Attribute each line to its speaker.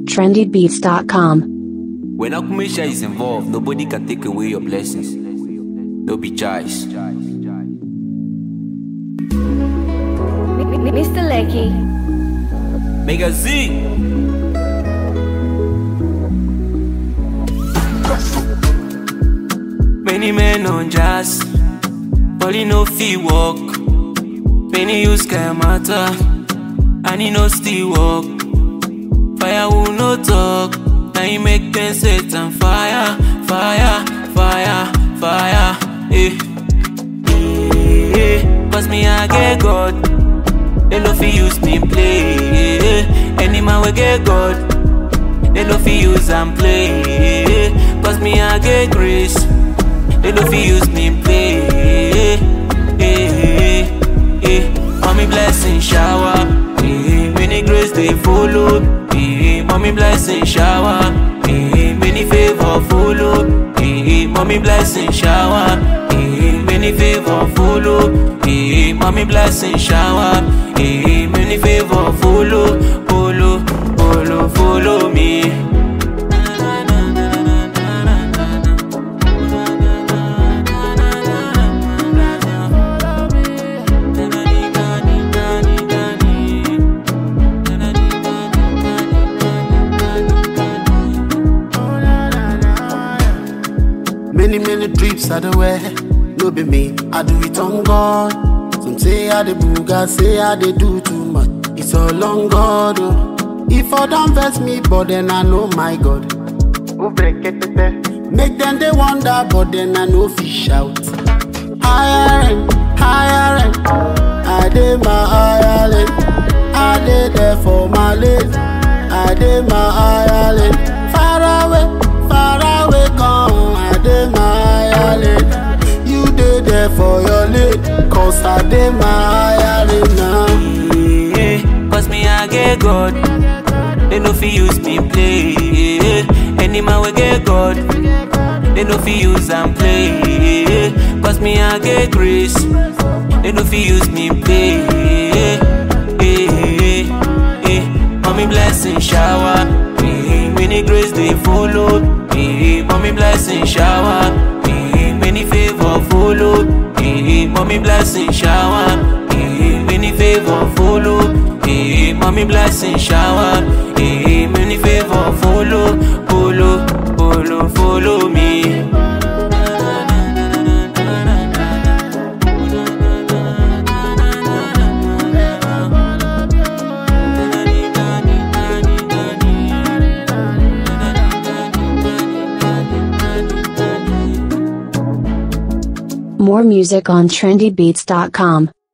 Speaker 1: trendybeats.com.
Speaker 2: When Akumisha is involved, nobody can take away your blessings. No be choice.
Speaker 3: Mr. Lecky.
Speaker 2: Mega Z. Many men on jazz, but he no fee walk. Many use can matter, and he no still walk. Fire will no talk, now he make them set on fire, fire, fire, fire. Eh, eh, eh. Cause me I get God, they no fi use me play. Eh, Any man we get God, they no fi use and play. Cause me I get grace, they no fi use me play. Eh, eh, eh. Mommy blessing shower, eh, many grace they follow. Eh, mommy blessing shower, eh, many favor follow. Eh, mommy blessing shower, eh, many favor follow. Eh, mommy blessing shower, eh, many favor follow, follow, follow, follow me.
Speaker 4: Many, many trips I do wear. No be me, I do it on God. Some say I the booga, say I they do too much. It's all on God. Oh. If I don't vex me, but then I know my God. Who break it, Make them they wonder, but then I know fish out. Higher end, higher end. I did my island. I did there for my lane. I did my island. Far away, far away, come. I did my island. You did there for your lane. Cause I did my island now.
Speaker 2: Eh, Cause me I get God, they no fi use me play. Any man we get God, they no fi use and play. Cause me I get grace, they no fi use me play. Eh, eh, Mommy blessing shower, eh, many grace they follow. Eh, mommy blessing shower, eh, many favor follow. Eh, mommy blessing shower, eh, many favor follow. Eh, mommy blessing shower, eh, many favor follow, follow, follow, follow me.
Speaker 1: More music on trendybeats.com.